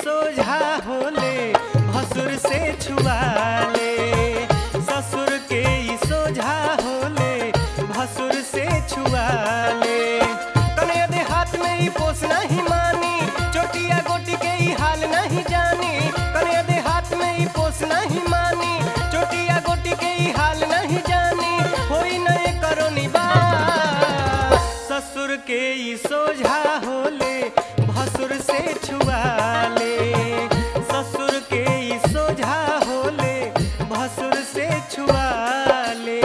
सोझा होले भसुर से छुआ ले ससुर के ई सोझा होले भसुर से छुआ ले तने दे हाथ में ई पोस नहीं मानी चोटिया गोटी के ई हाल नहीं जानी तने दे हाथ में ई पोस नहीं मानी चोटिया गोटी के ई हाल नहीं जानी होई नए करो निबा ससुर के ई सोझा होले भसुर से छुआ ले ससुर के ई सोझा होले भसुर से छुआ ले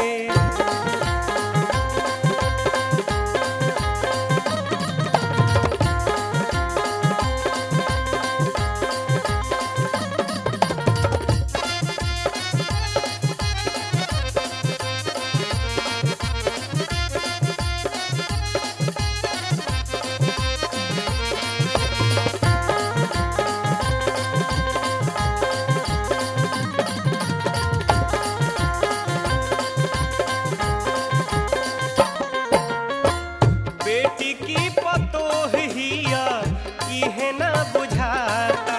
बेटी की पतोह हिया इहे ना बुझाता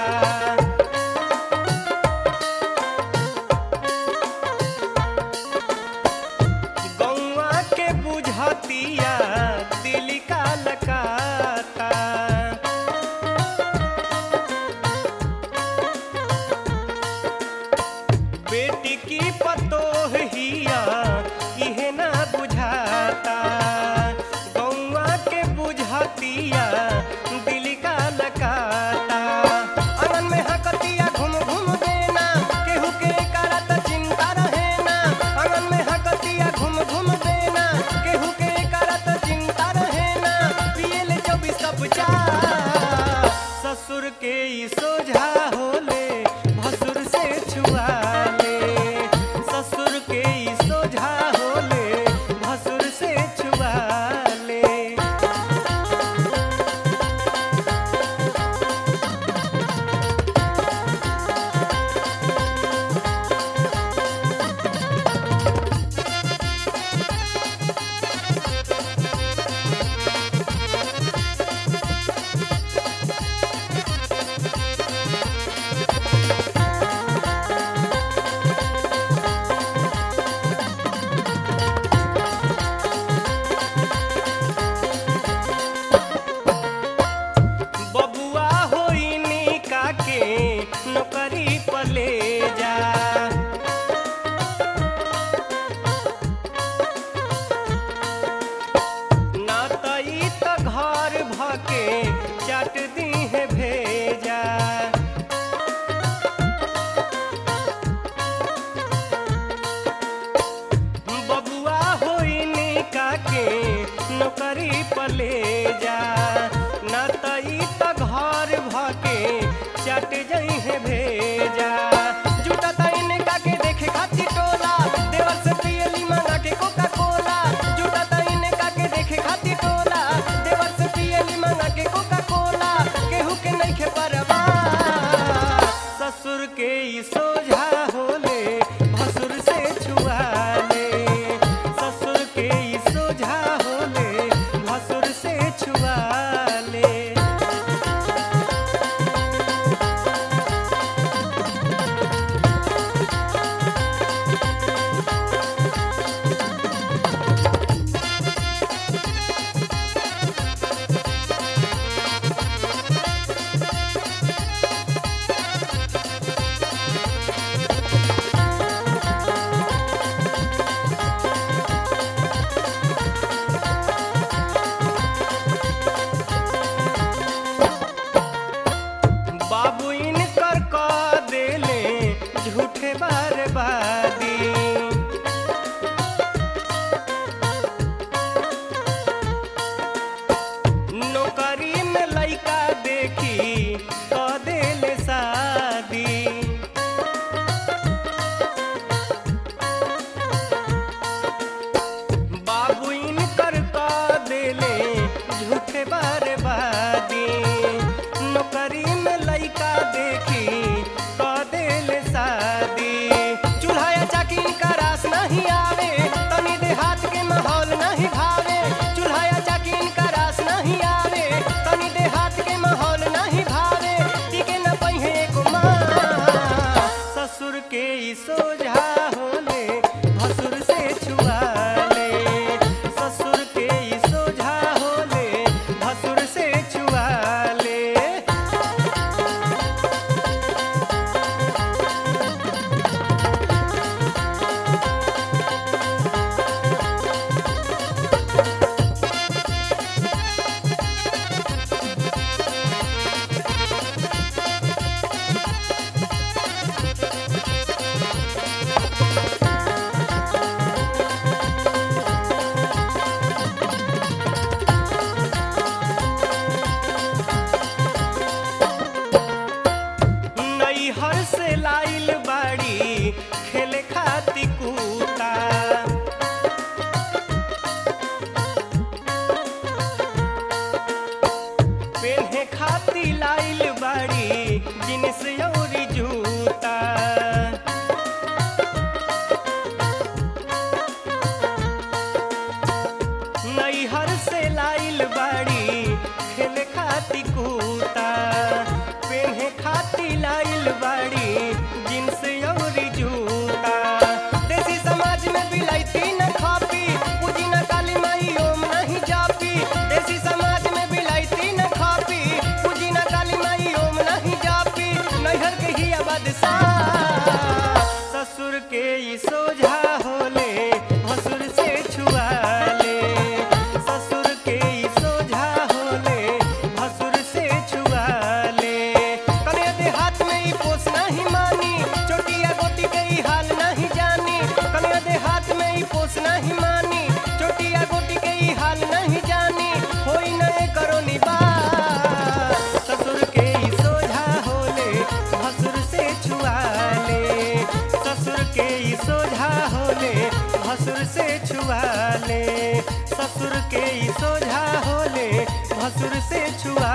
गौआ के बुझतिया दिल का लकाता बेटी की पतोह हिया इहे ना बुझाता गौआ के बुझतिया दिल का लकाता आंगन में हकतिया घूम घूम देना केहू के करत चिंता रहे ना आंगन में हकतिया घूम घूम देना केहू के करत चिंता रहे ना पिए ले चौबीस कप चाय ससुर के ई सोझा होले भसुर से छुआ ले ससुर के ई सोझा होले भसुर से छुआ ले बबुआ होई निका के नौकरी पर ले जा ना त ई त घर भके चट दी है भेजा बबुआ होई निका के नौकरी पर ले जा न त ई त घर भके चट जई है भेजा जुटा त इनका के देखे खातिर टोला देवर से पियली मंगा के कोका कोला जुटा त इनका के देखे खातिर टोला देवर से पियली मंगा के कोका कोला केहू के नइखे परवा ससुर के ई सोझा होले भसुर से छुआ ले ससुर के ई सोझा होले भसुर से छुआ ले लाइल बाड़ी खेले खाती कूता पेन्हे खाती लाइल बाड़ी जींस अउरी जूता देसी समाज में बिलाइती न खापी पूजी न काली माई ओम नहीं जापी देसी समाज में बिलाइती न खापी पूजी न काली माई ओम नहीं जापी नैहर के ही बादशाह ससुर के ई सोझा होले भसुर से छुआ ले ससुर के ई सोझा होले भसुर से छुआ ले कने देहात में ई पोस नहीं मानी चोटिया गोटी के ई हाल नहीं जानी कने देहात में ई पोस नहीं मानी चोटिया गोटी के ई हाल नहीं जानी होई नए करो निबार ससुर के ई सोझा होले भसुर से छुआ ले ससुर के ई सोझा होले भसुर से छुआ ले ससुर के ई सोझा होले भसुर से छुआ